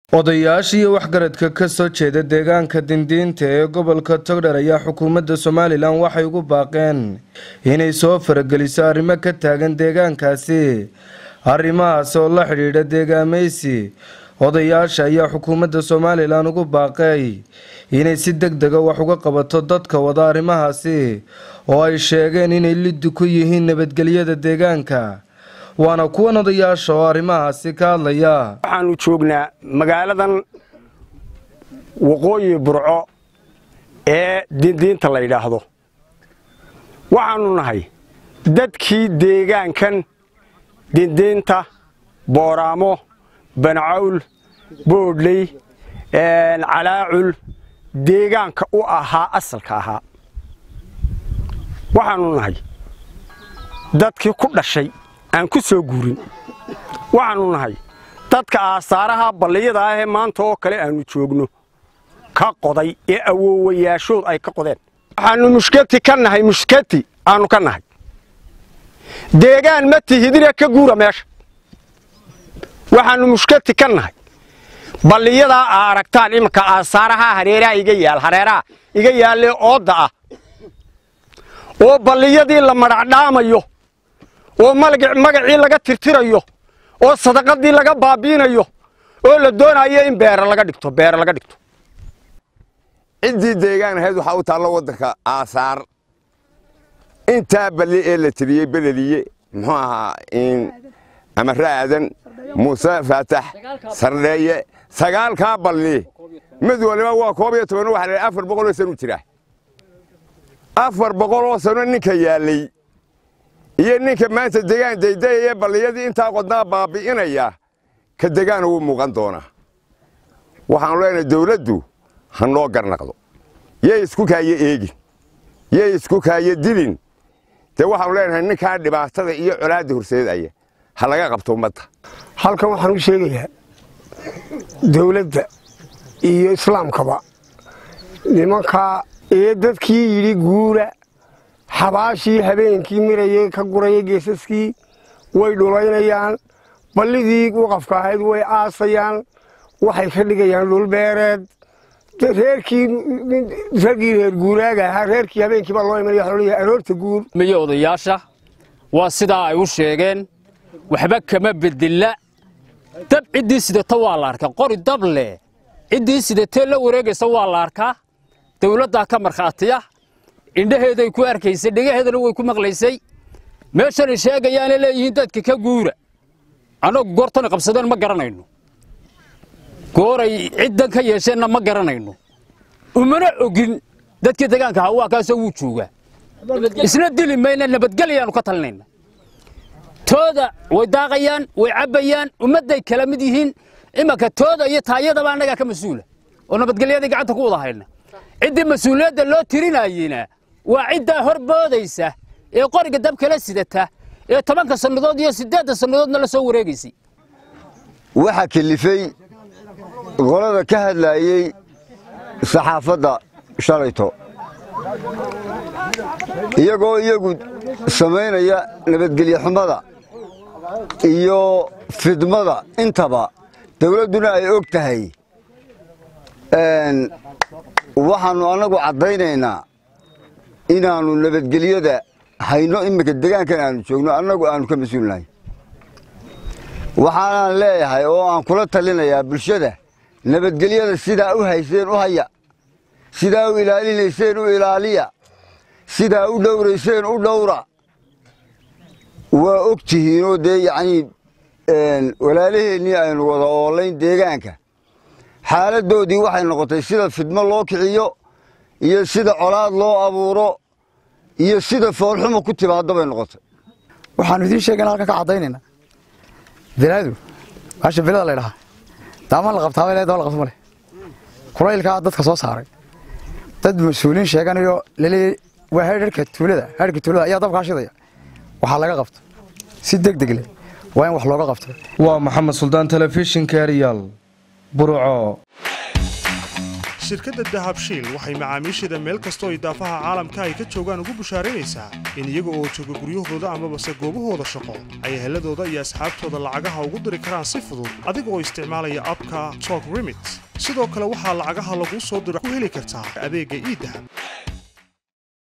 odayaasha iyo waxgaradka ka soo jeeda deegaanka dindiinta ee gobolka togdher ayaa xukuumadda somalilan waxay ugu baaqeen inay soo farageliso arrimo ka taagan deegaankaasi arrimahaas oo la xidhiidha deegaamaysi odayaasha ayaa xukuumadda somalilan ugu baaqay inay si deg dega wax uga qabato dadka wada arrimahaasi oo ay sheegeen inay liddi ku yihiin nabadgelyada deegaanka waana kuwan odayaasha oo arrimahaasi ka hadlaya waxaanu joognaa magaaladan waqooyi burco ee dindiinta la yidhaahdo waxaanu nahay dadkii deegaankan dindiinta booraamo bancawl boodhley calaacul deegaanka u ahaa asalka ahaa waxaanu nahay dadkii ku dhashay aan ku soo guurin waxaanu nahay dadka aasaaraha balliyada ah ee maanta oo kale aanu joogno ka qoday ee awoowayaashood ay ka qodeen waxaanu mushkati ka nahay mushkati aanu ka nahay deegaan ma tihidina ka guura meesha waxaanu mushkati ka nahay balliyadaa aa aragtaan iminka aasaaraha hareeraha iga yaal hareeraha iga yaallee oodda ah oo balliyadii la madhacdhaamayo oo magacii laga tirtirayo oo sadaqadii laga baabiinayo oo la doonayo in beer laga dhigto beer laga dhigto ciddii deegaan ahayd waxaa u taallo waddanka aasaar intaa balli ee la tiriyey beleliye muxuu ahaa amare aadan muuse faatax sardheeye sagaalkaa balli mid waliba waa koob iyo toban waxa la afar boqoloo sanu jira afar boqoloo sano ninka yaallay iyo ninka maanta degaan daydayaya balliyadii intaa qodnaa baabi'inaya ka degaana wuu muuqan doonaa waxaanu leenahay dawladdu ha noo garnaqdo yay isku kaayo eegin yay isku kaayo dilin dee waxaanu leenahay ninkaa dhibaatada iyo colaadda horseedaya ha laga qabto ummadda halkan waxaan u sheegayaa dawladda iyo islaamkaba nimankaa ee dadkii yidhi guura xabaashii habeenkii mirayey ka guraya geesaskii way dhulaynayaan ballidii waqafka ahayd way aasayaan waxay ka dhigayaan dhulbeereed reerkii raggii reer guuraaga ahaa reerkii habeenkii baa loo imanaya waxa loo aroorta guur miyo odayaasha waa sidaa ay u sheegeen waxba kama bedela dab ciddii sidata waa la arkaa qori dab leh ciddii sidatee la wareegaysa waa la arkaa dawladdaa ka markhaatiya indhaheeday ku arkaysay dhegaheedana way ku maqlaysay meeshanay sheegayaana leeyihiin dadka ka guura annagu goortana qabsadeen ma garanayno gooray ciddan ka yeesheenna ma garanayno umana ogin dadkii degaanka ahaa waa kaasoo wuu joogaa isna dili mayna nabadgelyaanu ka talinayna tooda way daaqayaan way cabbayaan ummadday kala mid yihiin imanka tooda iyo taayadaba annagaa ka mas-uula oo nabadgelyadii gacanta ku wada hayna ciddii mas-uuliyadda loo tirinayena waa ciddaa hor boodaysa ee qoriga dab kala sidata ee tobanka sannadood iyo siddeedda sannadoodna la soo wareegaysay waxaa kelifay qolada ka hadlaayey saxaafadda shalayto iyagoo iyagu samaynaya nabadgelye xumada iyo fidmada intaba dawladduna ay og tahay waxaannu annagu caddaynaynaa inaannu nabadgelyada hayno iminka degaankan aanu joogno annagu aanu ka mas-uulnahay waxaanaan leeyahay oo aan kula talinayaa bulshada nabadgelyada sidaa u hayseen u haya sidaa u ilaalinayseen u ilaaliya sidaa u dhowrayseen u dhowra waa og tihiinoo dee yacnii walaalaheennii aynu wada oolayn deegaanka xaaladdoodii waxay noqotay sida fidmo loo kiciyo iyo sida colaad loo abuuro iyo sida foolxumo ku timaaddo bay noqotay waxaannu idiin sheegana halkan ka caddaynayna bilaadu baasha bilada la ydhahaa daamaan la qabtaaba le daba la qabto ma leh kulaylkaa dadka soo saaray dad mas-uuliin sheeganayo laleeyahy waa herka tuulada herka tuulada ayaa dabkaa shidaya waxaa laga qabto si deg deg leh waa in wax looga qabto waa maxamed suldaan telefishinka eryaal burco shirkadda dahabshiil waxay macaamiisheeda meel kastoo idaafaha caalamka ay ka joogaan ugu bushaaraynaysaa in iyaga oo jooga guryahooda amabase goobahooda shaqo ay heladooda iyo asxaabtooda lacagaha ugu diri karaan si fudud adiga oo isticmaalaya abka tok remit sidoo kale waxaa lacagaha laguu soo diro ku heli kartaa adeegga iidahab